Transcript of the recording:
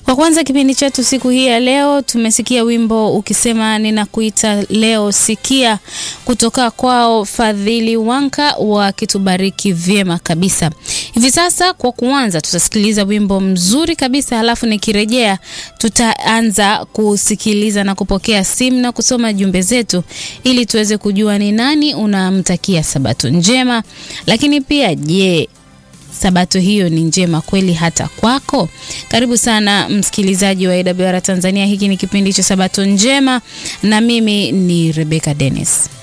Kwa kwanza kipindi chetu siku hii ya leo tumesikia wimbo ukisema ninakuita leo sikia kutoka kwao Fadhili Wanka wakitubariki vyema kabisa. Hivi sasa kwa kuanza tutasikiliza wimbo mzuri kabisa halafu nikirejea tutaanza kusikiliza na kupokea simu na kusoma jumbe zetu ili tuweze kujua ni nani unamtakia sabato njema. Lakini pia je, sabato hiyo ni njema kweli hata kwako? Karibu sana msikilizaji wa AWR Tanzania. Hiki ni kipindi cha Sabato Njema na mimi ni Rebecca Dennis.